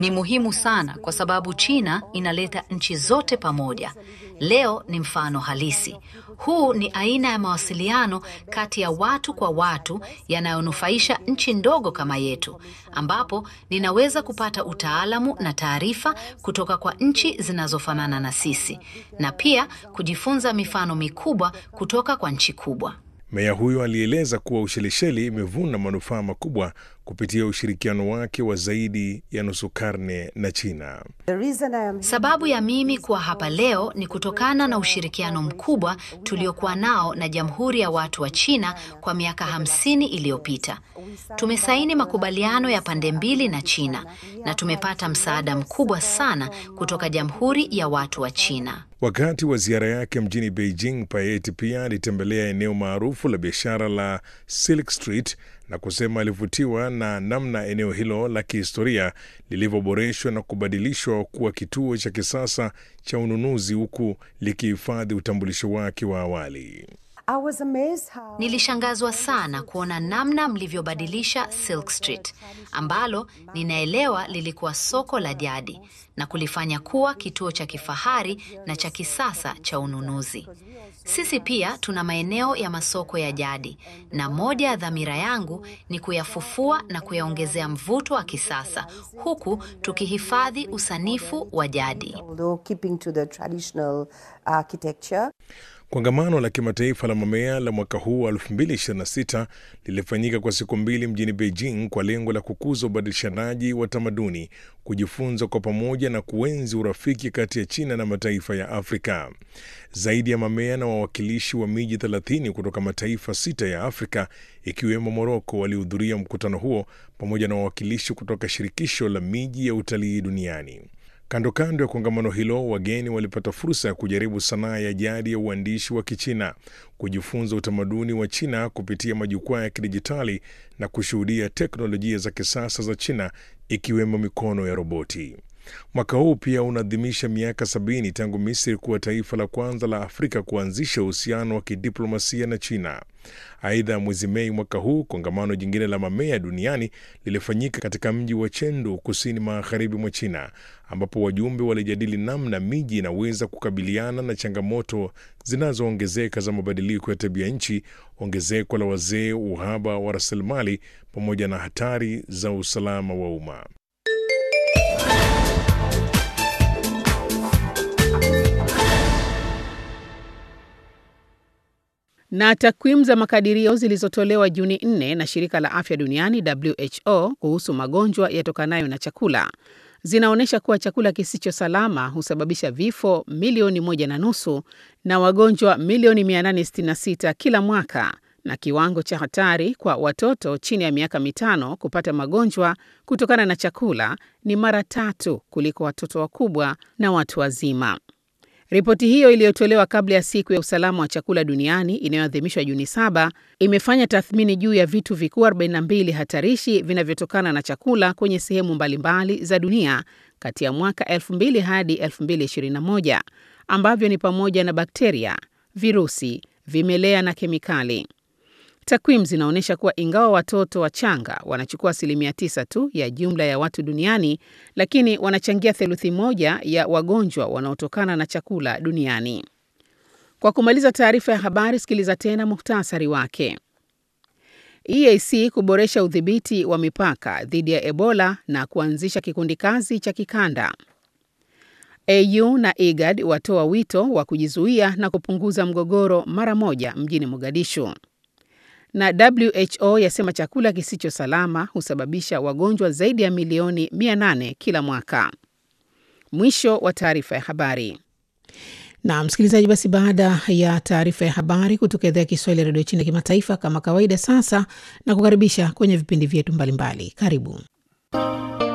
Ni muhimu sana kwa sababu China inaleta nchi zote pamoja. Leo ni mfano halisi. Huu ni aina ya mawasiliano kati ya watu kwa watu yanayonufaisha nchi ndogo kama yetu, ambapo ninaweza kupata utaalamu na taarifa kutoka kwa nchi zinazofanana na sisi na pia kujifunza mifano mikubwa kutoka kwa nchi kubwa. Meya huyo alieleza kuwa Ushelisheli imevuna manufaa makubwa kupitia ushirikiano wake wa zaidi ya nusu karne na China. Sababu ya mimi kuwa hapa leo ni kutokana na ushirikiano mkubwa tuliokuwa nao na Jamhuri ya Watu wa China kwa miaka hamsini iliyopita. Tumesaini makubaliano ya pande mbili na China na tumepata msaada mkubwa sana kutoka Jamhuri ya Watu wa China. Wakati wa ziara yake mjini Beijing, Payet pia alitembelea eneo maarufu la biashara la Silk Street na kusema alivutiwa na namna eneo hilo la kihistoria lilivyoboreshwa na kubadilishwa kuwa kituo cha kisasa cha ununuzi huku likihifadhi utambulisho wake wa awali. Nilishangazwa sana kuona namna mlivyobadilisha Silk Street ambalo ninaelewa lilikuwa soko la jadi na kulifanya kuwa kituo cha kifahari na cha kisasa cha ununuzi. Sisi pia tuna maeneo ya masoko ya jadi na moja ya dhamira yangu ni kuyafufua na kuyaongezea mvuto wa kisasa huku tukihifadhi usanifu wa jadi. Kongamano la kimataifa la mamea la mwaka huu wa 2026 lilifanyika kwa siku mbili mjini Beijing kwa lengo la kukuza ubadilishanaji wa tamaduni, kujifunza kwa pamoja na kuenzi urafiki kati ya China na mataifa ya Afrika. Zaidi ya mamea na wawakilishi wa miji 30 kutoka mataifa sita ya Afrika ikiwemo Moroko walihudhuria mkutano huo pamoja na wawakilishi kutoka shirikisho la miji ya utalii duniani. Kando kando ya kongamano hilo, wageni walipata fursa ya kujaribu sanaa ya jadi ya uandishi wa Kichina, kujifunza utamaduni wa China kupitia majukwaa ya kidijitali na kushuhudia teknolojia za kisasa za China ikiwemo mikono ya roboti. Mwaka huu pia unaadhimisha miaka sabini tangu Misri kuwa taifa la kwanza la Afrika kuanzisha uhusiano wa kidiplomasia na China. Aidha, mwezi Mei mwaka huu kongamano jingine la mamea duniani lilifanyika katika mji wa Chengdu, kusini magharibi mwa China, ambapo wajumbe walijadili namna miji inaweza kukabiliana na changamoto zinazoongezeka za mabadiliko ya tabia nchi, ongezeko la wazee, uhaba wa rasilimali, pamoja na hatari za usalama wa umma. Na takwimu za makadirio zilizotolewa Juni 4 na shirika la afya duniani WHO kuhusu magonjwa yatokanayo na chakula zinaonyesha kuwa chakula kisicho salama husababisha vifo milioni moja na nusu na wagonjwa milioni 866 kila mwaka, na kiwango cha hatari kwa watoto chini ya miaka mitano kupata magonjwa kutokana na chakula ni mara tatu kuliko watoto wakubwa na watu wazima. Ripoti hiyo iliyotolewa kabla ya siku ya usalama wa chakula duniani inayoadhimishwa Juni saba imefanya tathmini juu ya vitu vikuu 42 hatarishi vinavyotokana na chakula kwenye sehemu mbalimbali za dunia kati ya mwaka 2000 hadi 2021 ambavyo ni pamoja na bakteria, virusi, vimelea na kemikali. Takwimu zinaonyesha kuwa ingawa watoto wachanga wanachukua asilimia tisa tu ya jumla ya watu duniani, lakini wanachangia theluthi moja ya wagonjwa wanaotokana na chakula duniani. Kwa kumaliza taarifa ya habari, sikiliza tena muhtasari wake. EAC kuboresha udhibiti wa mipaka dhidi ya Ebola na kuanzisha kikundi kazi cha kikanda. AU na IGAD watoa wito wa kujizuia na kupunguza mgogoro mara moja mjini Mogadishu na WHO yasema chakula kisicho salama husababisha wagonjwa zaidi ya milioni 800 kila mwaka. Mwisho wa taarifa ya habari. Na msikilizaji, basi baada ya taarifa ya habari kutoka idhaa ya Kiswahili ya redio China kimataifa, kama kawaida, sasa na kukaribisha kwenye vipindi vyetu mbalimbali. Karibu.